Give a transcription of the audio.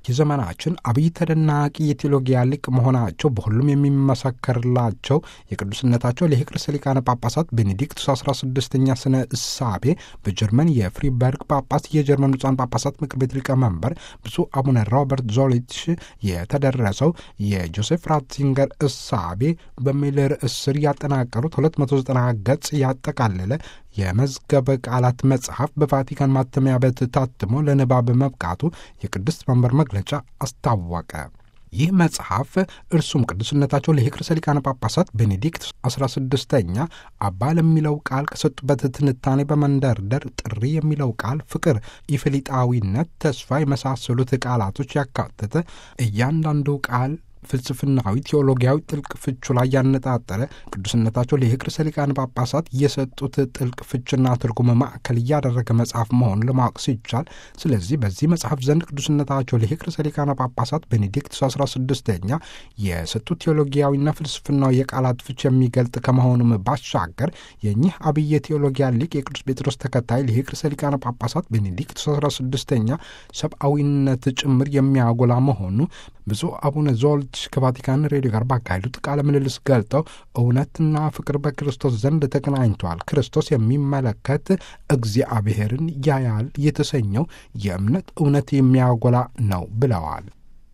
የዘመናችን አብይ ተደናቂ የቴዎሎጊያ ሊቅ መሆናቸው በሁሉም የሚመሰከርላቸው የቅዱስነታቸው ሊቅ ርዕሰ ሊቃነ ጳጳሳት ቤኔዲክቱስ 16ኛ ስነ እሳቤ በጀርመን የፍሪበርግ ጳጳስ የጀርመን ብፁዓን ጳጳሳት ምክር ቤት ሊቀመንበር ብፁዕ አቡነ ሮበርት ዞሊትሽ የተደረሰው የጆሴፍ ራትዚንገር እሳቤ በሚል ርዕስ ስር ያጠናቀሩት 290 ገጽ ያጠቃለለ የመዝገበ ቃላት መጽሐፍ በቫቲካን ማተሚያ ቤት ታትሞ ለንባብ መብቃቱ የቅድስት መንበር መግለጫ አስታወቀ። ይህ መጽሐፍ እርሱም ቅዱስነታቸው ለሊቅ ርዕሰ ሊቃነ ጳጳሳት ቤኔዲክት 16ኛ አባ ለሚለው ቃል ከሰጡበት ትንታኔ በመንደርደር ጥሪ የሚለው ቃል ፍቅር፣ ኢፍሊጣዊነት፣ ተስፋ የመሳሰሉት ቃላቶች ያካተተ እያንዳንዱ ቃል ፍልስፍናዊ ቴዎሎጊያዊ ጥልቅ ፍቹ ላይ ያነጣጠረ ቅዱስነታቸው ለሊቅ ርዕሰ ሊቃነ ጳጳሳት የሰጡት ጥልቅ ፍችና ትርጉም ማዕከል እያደረገ መጽሐፍ መሆኑን ለማወቅ ሲቻል፣ ስለዚህ በዚህ መጽሐፍ ዘንድ ቅዱስነታቸው ለሊቅ ርዕሰ ሊቃነ ጳጳሳት ቤኔዲክቱስ 16ኛ የሰጡት ቴዎሎጊያዊና ፍልስፍናዊ የቃላት ፍች የሚገልጥ ከመሆኑም ባሻገር የኚህ አብይ የቴዎሎጊያ ሊቅ የቅዱስ ጴጥሮስ ተከታይ ለሊቅ ርዕሰ ሊቃነ ጳጳሳት ቤኔዲክቱስ 16ኛ ሰብአዊነት ጭምር የሚያጎላ መሆኑ ብፁዕ አቡነ ዞልት ከቫቲካን ሬዲዮ ጋር ባካሄዱት ቃለ ምልልስ ገልጠው እውነትና ፍቅር በክርስቶስ ዘንድ ተገናኝተዋል። ክርስቶስ የሚመለከት እግዚአብሔርን ያያል የተሰኘው የእምነት እውነት የሚያጎላ ነው ብለዋል።